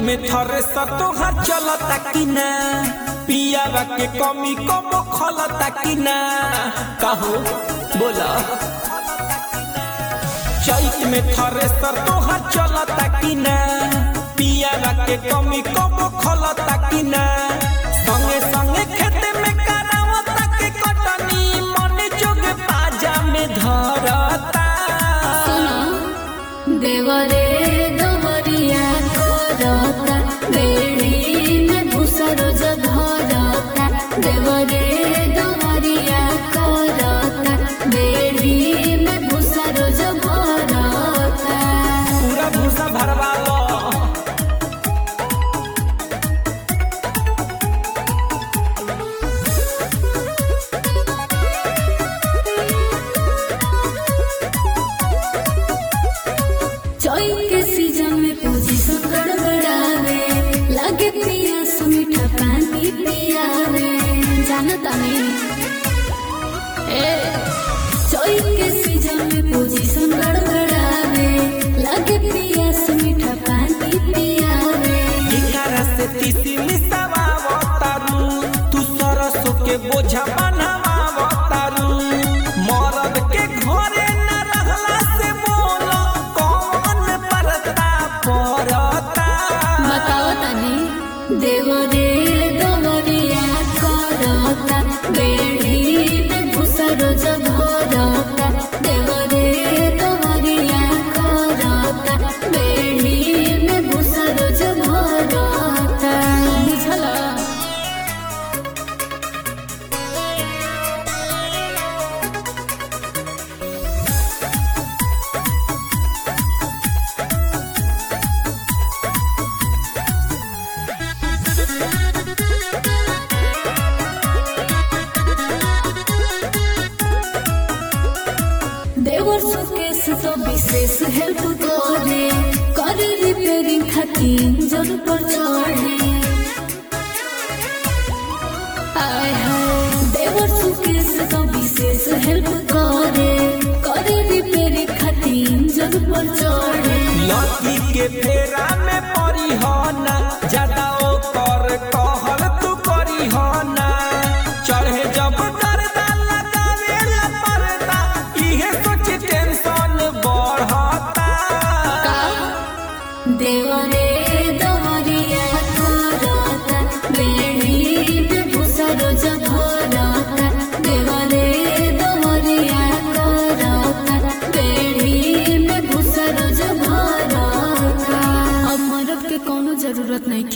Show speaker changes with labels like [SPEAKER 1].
[SPEAKER 1] में थरे तोहार चलता कि ना पियावा के कमी कबो खलता कि ना कहो बोला चैत में थरे तोहार चलता कि ना पियावा के कमी कबो खलता कि ना संगे संगे खेत में करावता के कटनी मन जोग पाजा में धरता
[SPEAKER 2] देवरे दवरिया करता बेड़ी में घुसरो जधरता देवरे दवरिया करता बेड़ी में घुसरो जधरता
[SPEAKER 1] पूरा भूसा भरवा लो
[SPEAKER 2] चोई के सीजन में पोजीशन गड़बड़ावे लागे पियास मीठा पानी पियावे जानता नहीं ए चोई के सीजन में पोजीशन गड़बड़ावे लागे पियास मीठा पानी पियावे
[SPEAKER 1] इकारा से तीसी मिसावावतारू तू सरसो के बोझा बनावावतारू मरद के घरे न रहला से बोलो कौन परता परता
[SPEAKER 2] बताओ तनी देवरे दवरिया करता बेड़ी में घुसरो जघरता देवरे दवरिया करता बेड़ी में घुसरो जघरता बुझला देवर सुकेश तो विशेष हेल्प करे करे रिपेयरिंग खातिर जल पर चढ़े आय हाय देवर सुकेश तो विशेष हेल्प करे करे रिपेयरिंग खातिर जल पर चढ़े
[SPEAKER 1] लकी के फेरा में पड़ी हो ना ज्यादा ओकर कहल तू करी हो ना चढ़े जब डरदा लगावे ला परदा इहे सोच टेंशन बढ़ता
[SPEAKER 2] देवरे दवरिया करता बेड़ी में घुसरो जघरता देवरे दवरिया करता बेड़ी में घुसरो जघरता अब मरद के कोनो जरूरत नहीं